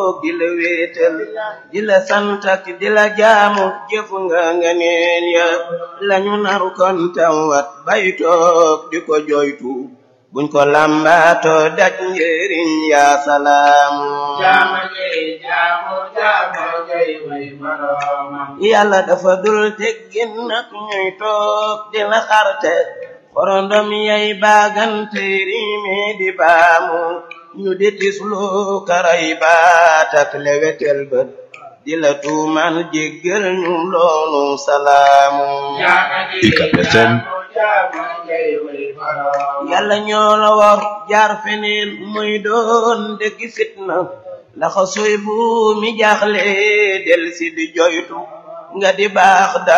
toog di la wéetal di la sant ak di la jaamu jëf nga nga neen ya lañu naru kon tam wat bay toog di ko joytu buñ ko lambaato daj njëriñ yaa salaamu jaama jey jaamu jaama jey way boroomam yàlla dafa dul teggin nag ñuy toog di la xarte xorondom yay baagante riime di baamu ñu di tislu karay baat ak lewetel bët di la tuumal jéggal ñu loolu salaamu jaama jey UCAB FM. jaamu jaama jey way boroomam yàlla ñoo la war jaar feneen muy doon dëgg fitna laxa soy bu mi jaaxle del si di joytu nga di baax da